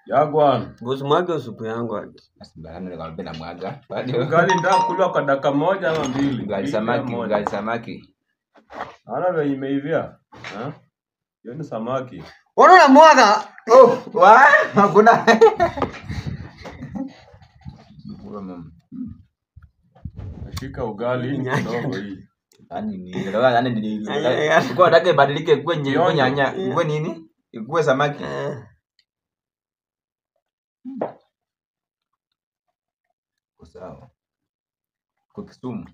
Jagwan. Usimwage supu yangu ati. Basi bana nikamwambia na mwaga. Bado Ugali ndio kula kwa dakika moja ama mbili. ugali Hii samaki, moja. ugali samaki. Naona venye imeivia. Ha? Hiyo ni samaki. Mbona unamwaga? Oh, wa hakuna. Huyo mama. Nashika ugali hii ni Nyanya. kidogo hii. Yaani ni ndio yaani ni Nyanya, ya. Kwa nataka ibadilike kuwe nye- kuwe Kionjo. nyanya, kuwe nini? Kuwe samaki. Eh, Kwa sawa. Kwa Kisumu.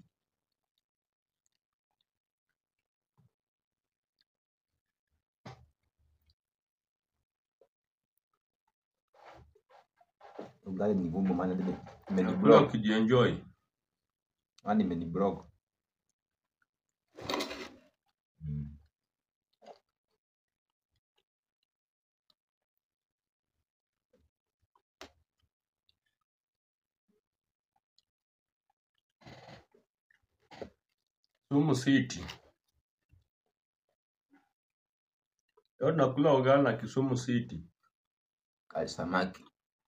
Ugali ni ngumu maana nime Nakula imeniblock. ukijienjoy. Yaani imeniblock. Mm. Sumu City. Leo tunakula ugali na Kisumu City. Ugali samaki.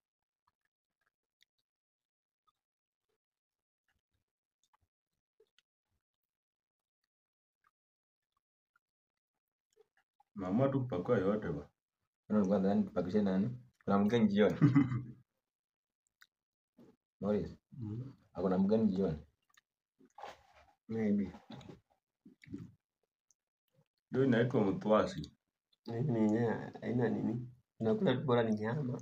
Mama tu kupakua yote ba. Unaona ulikuwa nadhani tupakishe nani? Kuna mgeni jioni. Morris, hakuna mgeni jioni. maybe. Hiyo inaitwa mtwasi. Mimi yenyewe haina nini. Nakula tu bora ni nyama.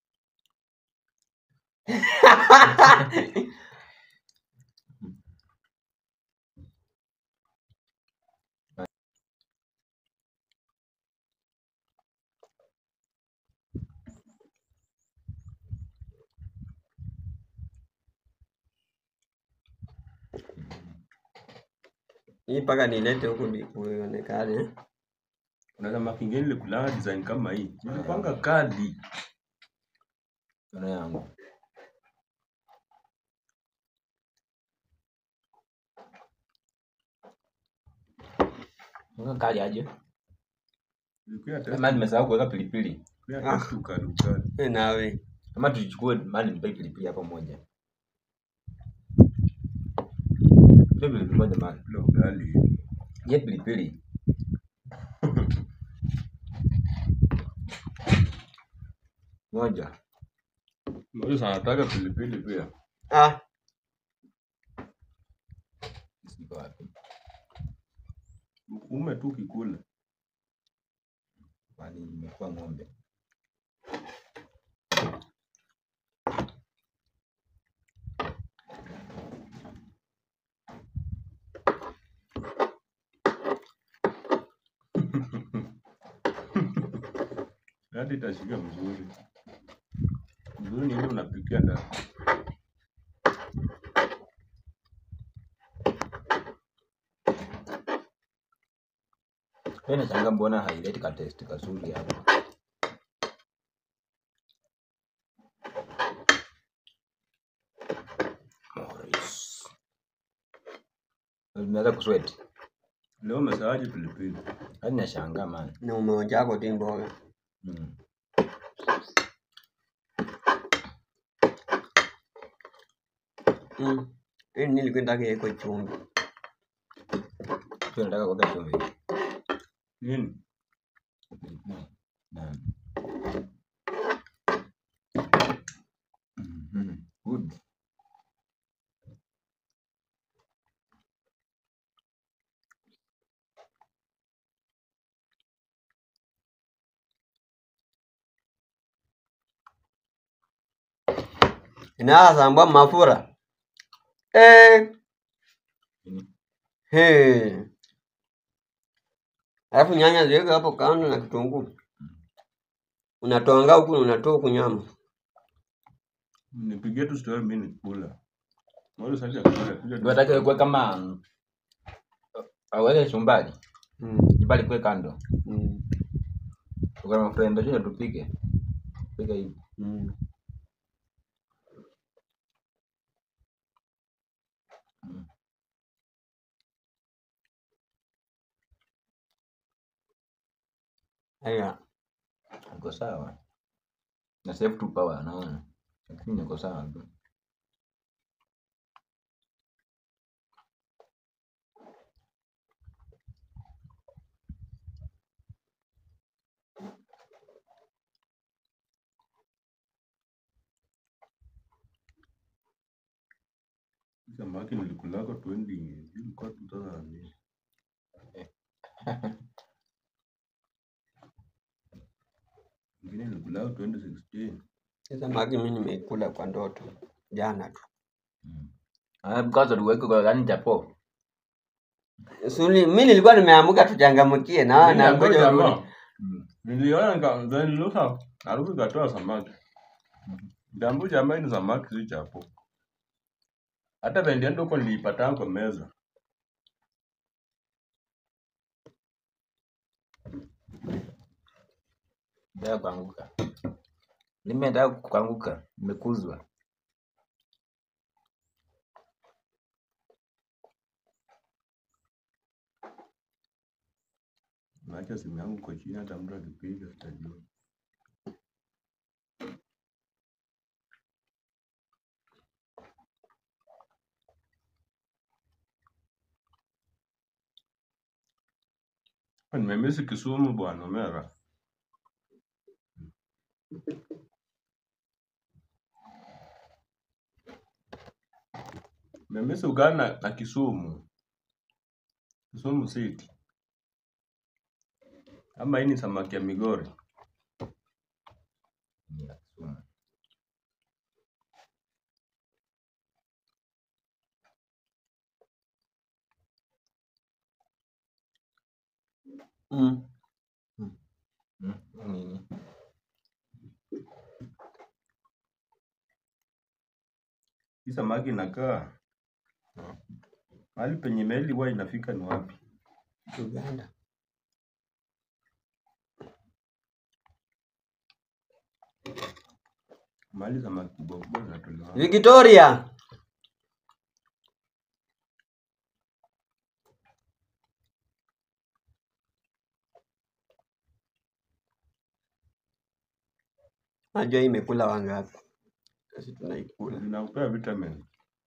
Hii mpaka nilete huku ndi kuonekane. eh. Kuna kama kingine likulanga design kama hii. Nilipanga kadi. Tuna yangu. Mbona kali aje? Nilikuwa test. Kama nimesahau kuweka pilipili. Nilikuwa test ukali ukali. Eh, nawe. Kama tuchukue mali nipe pilipili hapo moja. Tupe pilipili moja mali. Kula ugali. Je, pilipili. Moja. Mbona anataka pilipili pia? Ah, Siko wapi? Ume tu kikula. Kwani nimekuwa ng'ombe. Hadi itashika vizuri. Vizuri ni ile unapikia ndani. Wewe nashangaa mbona haileti ka taste kazuri hapa. Morris. Nimeanza kusweat. Leo umesawaje pilipili? Hadi nashangaa man. na umeonja yako tu mboga. Mm. Mm. Hii nilikuwa nataka iwekwe chumvi. Sio nataka kuweka chumvi. Nini? Naam. Mhm. Good. Inasambwa mafura. Eh. Nini? Hey. Alafu nyanya ziweke hapo kando na kitunguu. Unatoanga huku na unatoa huku nyama. Nipigie tu story mimi nikula. Mbona sasa kula kuja. Unataka kuweka kama mm, aweke chumbari. Mm. Chumbari kwe kando. Mm. Tuko na friend ndio tupike. Pika hivi. Mm. Haya. Iko sawa. na save tu power naona lakini niko sawa tu Samaki nilikulako 20 ilikuwa 2000. Ingine nilikulako 2016. Hii samaki mimi nimeikula kwa ndoto jana tu. Ah, because tuweke kwa gani chapo Suli, mimi nilikuwa nimeamka tuchangamkie na Mimi na nakuwa ngoja urudi. jamaa. Niliona nika then niliona harufu ikatoa samaki. Dambu jamaa ni samaki si chapo. Hata vendiendo huko niliipata kwa meza. ndio kuanguka limeenda kuanguka imekuzwa Naacha simu yangu kwa chini hata mtu akipiga sitajua. Nimemisi Kisumu bwana Omera. Nimemisi ugali na, na Kisumu. Kisumu City. Ama hii ni samaki ya Migori. Ni ya Kisumu. Mm. Mm, nini Hii samaki inakaa mahali penye meli huwa inafika ni wapi? Uganda. Mahali samaki kubwa kubwa zinatolewa. wapi? Victoria. Najua hii imekula wangapi? Sisi tunaikula. Zinakupea vitamin.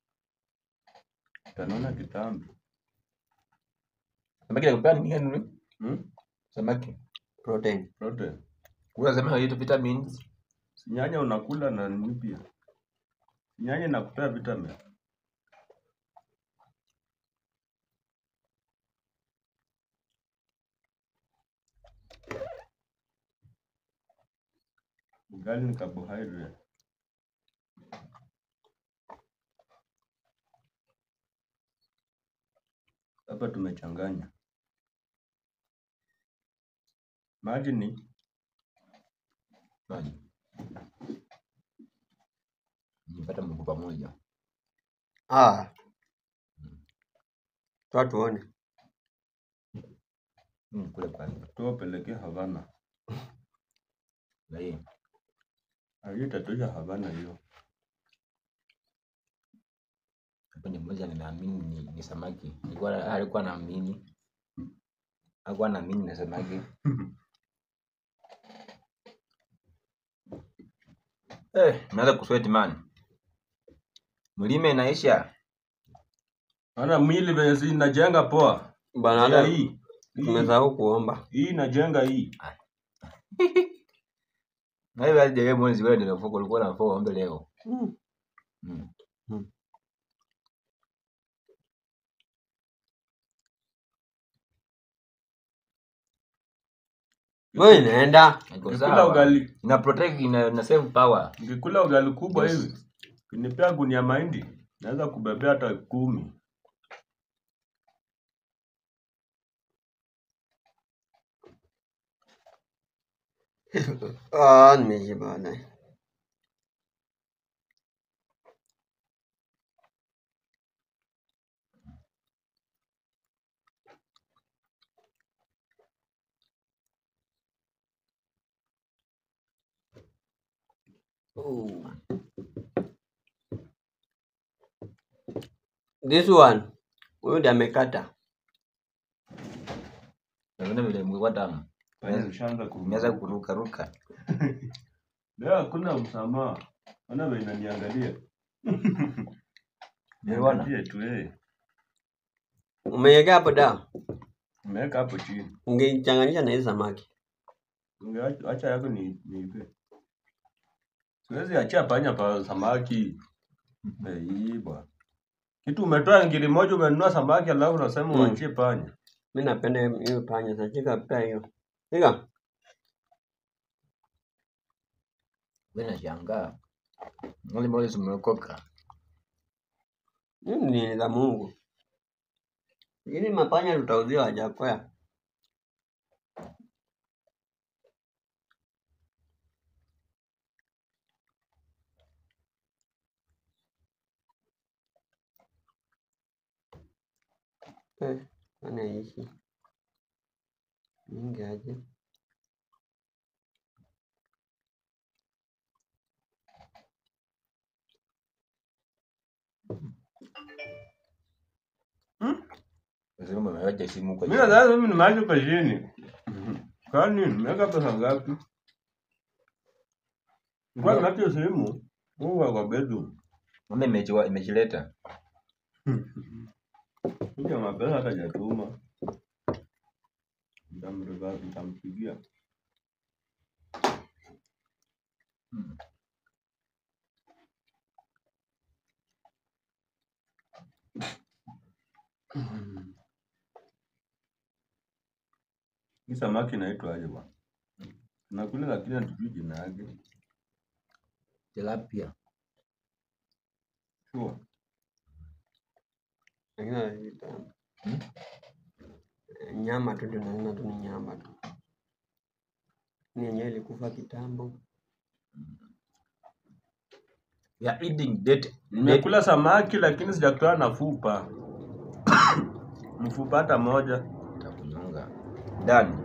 Tanona kitambi. samaki nakupea nini gani Hmm? samaki Protein. Protein. kuna sema hiyo vitamins Si Nyanya unakula na nini pia? Nyanya inakupea vitamin. Ugali ni carbohydrate. Hapa tumechanganya. Maji ni maji nipata mguu pamoja Ah. Toa tuone. Mm, kule kwanza tuwapelekee Havana. na hii Ah, Hiyo itatosha Havana hiyo. kipindi mmoja ninaamini ni, ni samaki alikuwa alikuwa naamini alikuwa naamini na samaki eh naanza kusweti man mlime inaisha Maana mwili venye si inajenga poa. Bana Ila hata hii hii, tumesahau kuomba. hii inajenga hii. na hiyo hadi wewe mwezi wewe ndio fuko ulikuwa na fuko ombe leo Mm. mm. Mm. Wewe inaenda. Iko Nikikula sawa ugali, ina protect ina, ina save power nikikula ugali kubwa Yes. hivi. Kinipea gunia mahindi, naweza kubebea hata kumi. Ah, nimeshiba bana. Oh. This one. Huyu ndiye amekata. naona vile mlikuwa tamu Sasa ushaanza imeanza kuruka. kuruka ruka Leo hakuna msamaha. Ona vile inaniangalia. Nimeona. Niangalie tu eh. Umeiweka hapo dawa. Nimeweka hapo chini. Ungeichanganyisha na hii samaki. Ungeacha acha yako ni niipe. Siwezi achia panya pa samaki. Eh, hii bwana. Kitu umetoa ngiri moja umenunua samaki alafu unasema Mm. uachie panya. Mimi napenda hiyo panya. Sasa chika pia hiyo. Chika. Mimi nashangaa. Wale mbona zimeokoka? Mimi ni za Mungu. Lakini mapanya tutauzia wajakoya. Eh, anaishi. Mingi aje. Lazima umeweka simu kwa Mimi nadhani mimi nimeacha kwa chini. Kwani nimeweka pesa ngapi? Kwa nimeacha simu. Mungu kwa bedroom. Mama imejiwa imejileta. Kuja mapesa hata hajatuma. Nitamreva nitampigia. Hii samaki inaitwa aje bwana? Nakula lakini hatujui jina yake. Tilapia. Sure. Lakini anaita Hmm? nyama tu ndio naona tu ni nyama tu. Ni yenyewe ilikufa kitambo. We are eating dead. Nimekula samaki lakini sijakutana na fupa. Mfupa hata moja. Takunyonga. Ndani.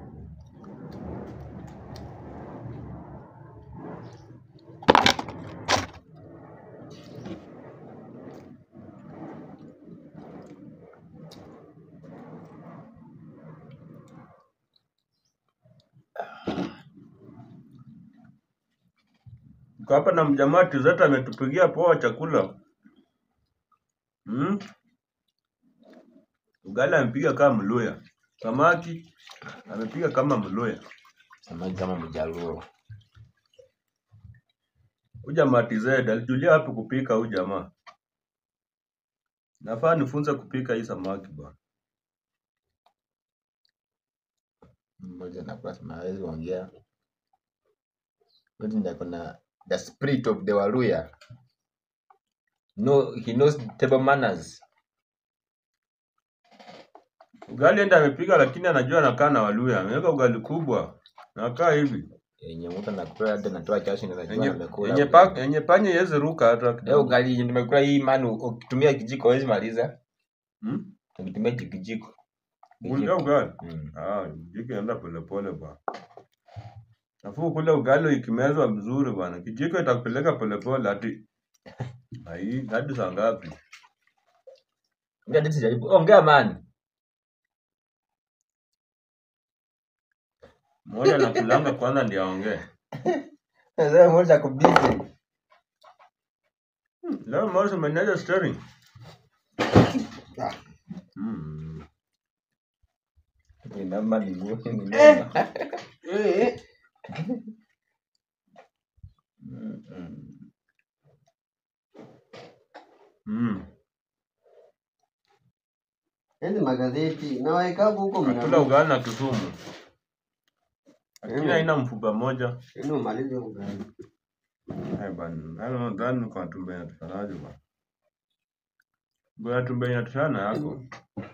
Kwa hapa na mjamaa tizeta ametupigia poa chakula. Hmm? Ugali amepiga kama Mluya. Samaki amepiga kama Mluya. Samaki kama mjaluo. Huyu jamaa TZ alijulia wapi kupika huyu jamaa? Nafaa nifunze kupika hii samaki bwana. Mmoja nakula sema hawezi ongea. Wote ndio kuna the spirit of the Waluya. No, he knows table manners. Ugali enda amepiga lakini anajua anakaa na Waluya. Ameweka ugali kubwa. Nakaa hivi. Yenye mtu anakula hata anatoa jasho na anajua Yenye amekula. yenye pa yenye panya yezi ruka hata Leo kidogo. ugali yenye nimekula hii manu ukitumia kijiko hawezi maliza. Hmm? Ukitumia kijiko. Kulia ugali. Mm. Ah, kijiko enda polepole bwana. Nafuu kule ugali ikimezwa vizuri bwana. Kijiko itakupeleka polepole hadi ai hadi saa ngapi? Ongea diti jaribu. Ongea man. Mmoja anakulanga kwanza ndiye aongee. Sasa mmoja kubizi. Hmm, Leo Morris umenaja steering. Hmm. Ni namba ni ngumu ni namba. Eh, Mm, mm. Hmm. hizi magazeti na waekabu huko Kula mna. ugali na Kisumu. Lakini Mm. haina mfupa moja. Yaani umalize ugali. Eh bana, hayo nadhani kwa tumbe inatoshanaje bwana. Bwana tumbe inatoshana yako.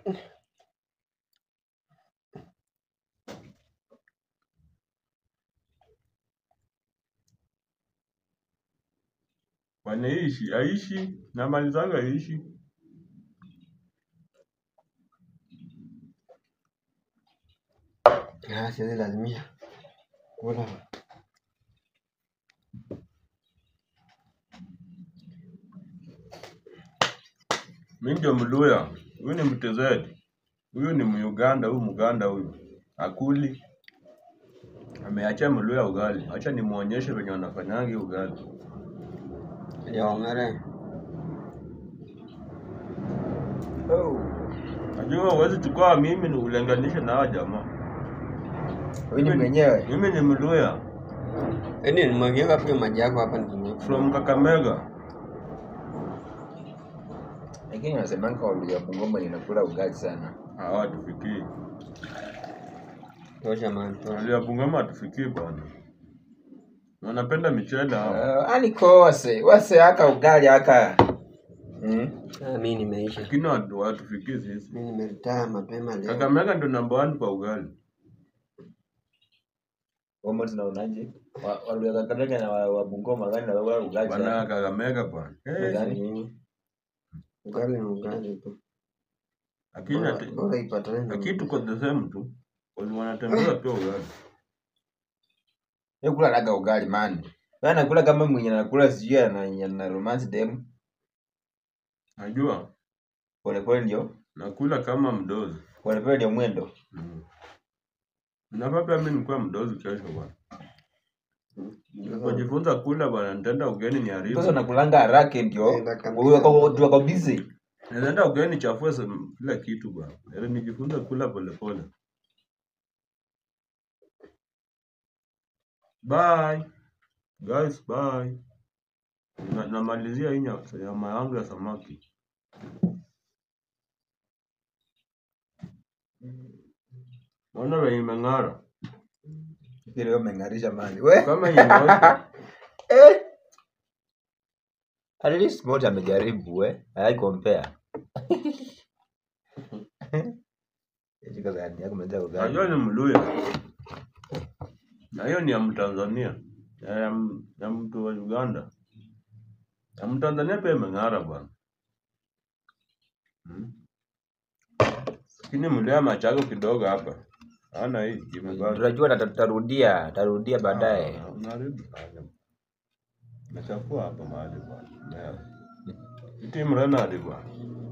Wanaishi, aishi na mali zangu aishi. Ah, siwezi lazimisha. Kula. Mimi ndio Mluya, huyu ni Mtezedi, huyu ni Muganda, huyu Muganda huyu akuli Ameachia Mluya ugali. Acha nimuonyeshe venye wanafanyangi ugali. Liong'ere. Oh. Najua huwezi chukua mimi ni ulinganishe na hao jamaa. Wewe ni mwenyewe. Mimi ni Mluya Yaani nimwagianga pia maji yako hapa nikinywa. from Kakamega. Lakini nasemanga Waluya Bungoma ninakula ugali sana. Hawatufikii. Tosha man, tosha. Walia Bungoma hatufikii bwana. Wanapenda michele hao. Uh, aliko wase, wase aka ugali aka. Mm. Ah, mimi nimeisha. Lakini watu hawatufikii sisi. Mimi nimeretire mapema leo. Kakamega ndo number one kwa ugali. Wamo tunaonaje? Wa- Waluya Kakamega na wa wa Bungoma gani na wala ugali Bwana sana. Kakamega bwana. Eh, Ugali. Nini? Ugali ni ugali tu. Lakini Bora- ati- Bora ipatane na lakini tuko the same tu. Wali wanatembea pia ugali. Yeye kula naga ugali man. Wewe anakula kama mwenye anakula sijui ana na romance dem. Najua Pole pole ndio. nakula kama mdozi. Pole pole ndio mwendo. Mm. Nafaa pia mimi nikuwa mdozi kesho bwana. Nilipojifunza kula bwana, nitaenda ugeni ni haribu. Sasa unakulanga haraka ndio. Enda kabisa. Wewe kwa tu kwa busy. Nitaenda ugeni nichafue sem- kila kitu bwana. Ili nijifunze kula polepole. Bye. Guys, bye. Na, namalizia hii nya- nyama yangu ya samaki. Naona venye imeng'ara. Ile umeng'arisha mali. We. Kama yenye Eh. At least moja amejaribu we. Hai compare. Hiyo kaza yako mmoja ugali. Najua ni Mluya. Na hiyo ni ya Mtanzania. Ya, ya, m- ya mtu wa Uganda. Ya Mtanzania pia imeng'ara bwana. Hmm. Lakini Mluya machago kidogo hapa. Ana hii imebaki. Tunajua tata- tutarudia, tutarudia baadaye. Ah, Unaharibu mahali. Nachafua hapa mahali bwana. Iti mrena hadi bwana.